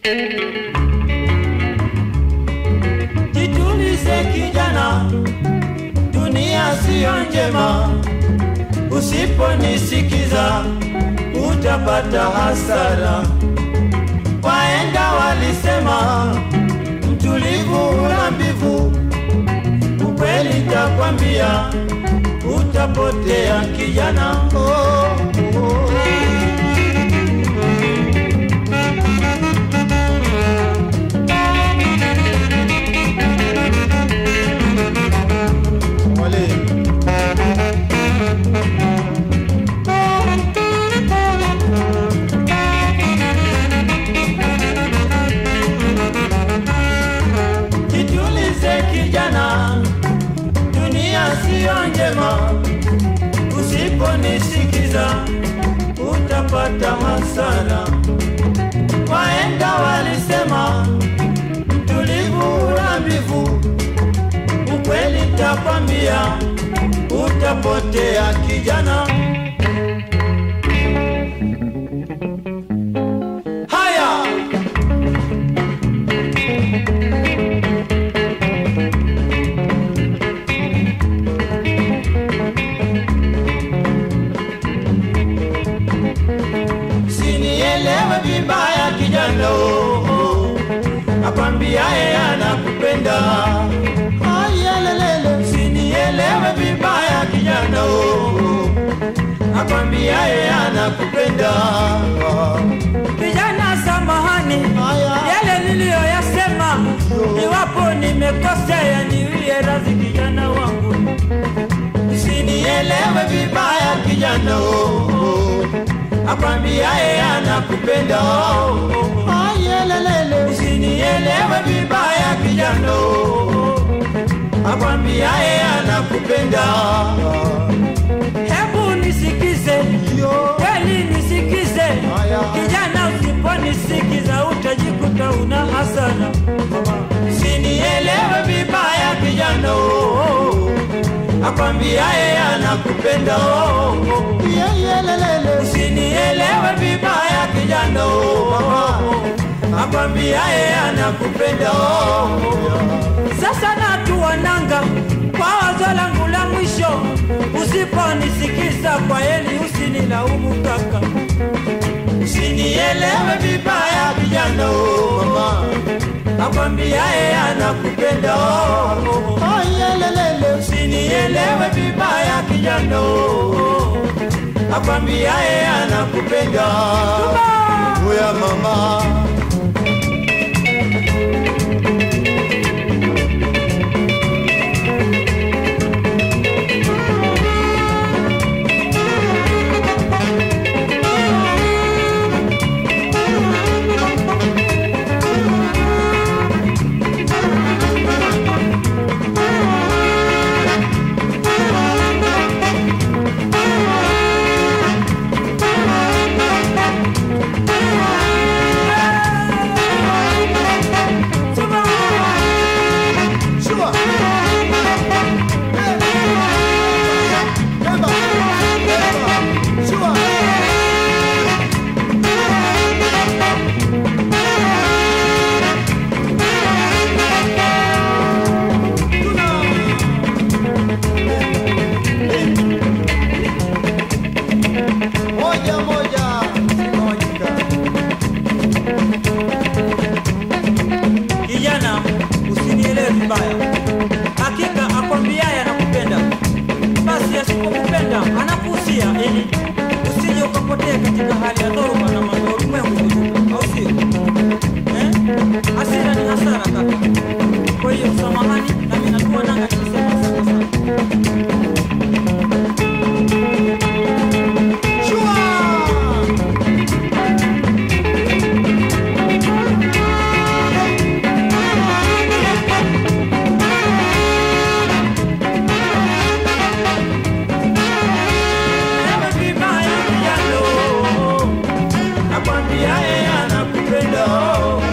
Jitulize kijana, dunia siyo njema. Usiponisikiza utapata hasara. Wahenga walisema mtulivu hula mbivu. Ukweli takwambia utapotea kijana. Oh, oh. Wale. Jitulize kijana, dunia siyo njema. Usiponisikiza utapata hasara. Wahenga walisema mtulivu hula mbivu. Ukweli takwambia utapotea kijana. Haya! Sinielewe vibaya kijana, oh, oh. nakwambia yeye anakupenda. Ayelelele, sinielewe vibaya kijana, oh, oh. nakwambia yeye anakupenda. Vijana, samahani, Haya. yale niliyoyasema, iwapo nimekosea, niwie radhi kijana wangu. Sinielewe vibaya kijana, oh, oh. nakwambia yeye anakupenda. oh, oh. Ayelelele, sinielewe vibaya kijana, oh, oh. nakwambia yeye anakupenda. Hebu nisikize, Yo. kweli nisikize. Haya. Kijana, usiponisikiza utajikuta una hasara. Sinielewe vibaya kijana, oh, oh. nakwambia yeye anakupenda. oh, oh. Usinielewe vibaya kijana, oh, oh. nakwambia yeye anakupenda. oh, oh. Sasa natua nanga kwa wazo langu la mwisho, usiponisikiza kwa heli, usinilaumu kaka. Usinielewe vibaya kijana, oh, mama. nakwambia yeye anakupenda. oh, oh. Usinielewe vibaya kijana, oh, oh. nakwambia yeye anakupenda. Oya mama. Moja moja zimewanyika. Kijana, usinielewe vibaya, hakika akwambiaye anakupenda, basi asipokupenda anakuhusia ili usije ukapotea katika hali ya dhoruba na madhorumengu, au sio? Eh? Hasira ni hasara kaka. Kwa hiyo samahani, nami natua nanga nikisema asante sana. Usinielewe vibaya kijana, nakwambia yeye anakupenda.